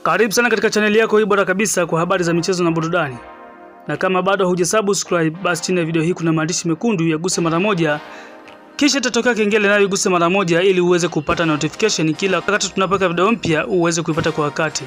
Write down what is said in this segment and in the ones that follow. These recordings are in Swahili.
Karibu sana katika chaneli yako hii bora kabisa kwa habari za michezo na burudani. Na kama bado hujasubscribe, basi chini ya video hii kuna maandishi mekundu yaguse mara moja, kisha itatokea kengele nayo iguse mara moja, ili uweze kupata notification kila wakati tunapoweka video mpya, uweze kuipata kwa wakati.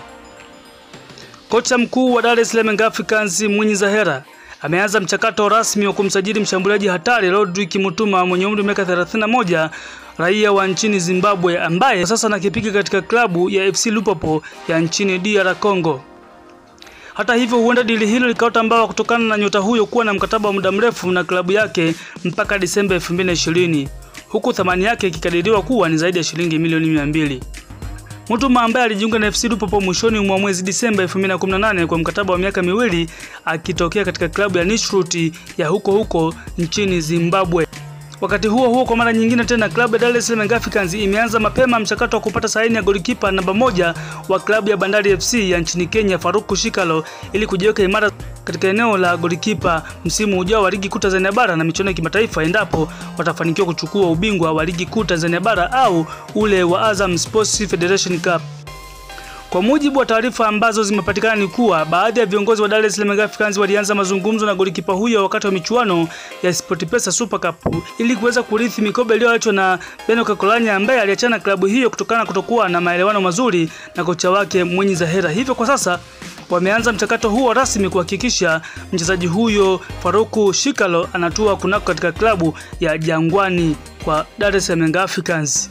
Kocha mkuu wa Dar es Salaam Young Africans Mwinyi Zahera ameanza mchakato rasmi wa kumsajili mshambuliaji hatari Rodrick Mutuma mwenye umri wa miaka 31 raia wa nchini Zimbabwe ambaye sasa anakipiga katika klabu ya FC Lupopo ya nchini DR Congo. Hata hivyo, huenda dili hilo likaota mbawa kutokana na nyota huyo kuwa na mkataba wa muda mrefu na klabu yake mpaka Disemba 2020 huku thamani yake ikikadiriwa kuwa ni zaidi ya shilingi milioni 200. Mutuma ambaye alijiunga na FC Lupopo mwishoni mwa mwezi Disemba 2018 kwa mkataba wa miaka miwili akitokea katika klabu ya Nishruti ya huko huko nchini Zimbabwe. Wakati huo huo, kwa mara nyingine tena klabu ya Dar es Salaam Young Africans imeanza mapema mchakato wa kupata saini ya golikipa namba moja wa klabu ya Bandari FC ya nchini Kenya Faruku Shikalo ili kujiweka imara katika eneo la golikipa msimu ujao wa ligi kuu Tanzania bara na michuano ya kimataifa endapo watafanikiwa kuchukua ubingwa wa ligi kuu Tanzania bara au ule wa Azam Sports Federation Cup. Kwa mujibu wa taarifa ambazo zimepatikana ni kuwa baadhi ya viongozi wa Dar es Salaam Young Africans walianza mazungumzo na golikipa huyo wakati wa michuano ya SportPesa Super Cup ili kuweza kurithi mikoba iliyoachwa na Beno Kakolanya ambaye aliachana klabu hiyo kutokana na kutokuwa na maelewano mazuri na kocha wake Mwinyi Zahera. Hivyo kwa sasa wameanza mchakato huo rasmi kuhakikisha mchezaji huyo Faruku Shikalo anatua kunako katika klabu ya Jangwani kwa Dar es Salaam Young Africans.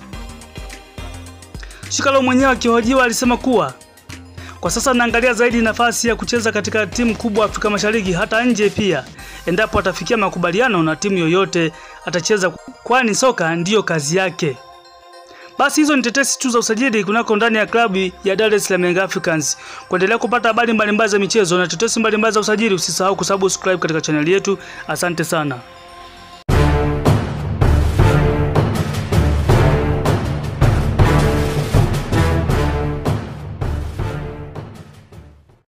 Shikalo mwenyewe akihojiwa alisema kuwa kwa sasa anaangalia zaidi nafasi ya kucheza katika timu kubwa Afrika Mashariki hata nje pia. Endapo atafikia makubaliano na timu yoyote atacheza, kwani soka ndiyo kazi yake. Basi hizo ni tetesi tu za usajili kunako ndani ya klabu ya Dar es Salaam Young Africans. Kuendelea kupata habari mbalimbali za michezo na tetesi mbalimbali za usajili, usisahau kusubscribe katika chaneli yetu. Asante sana.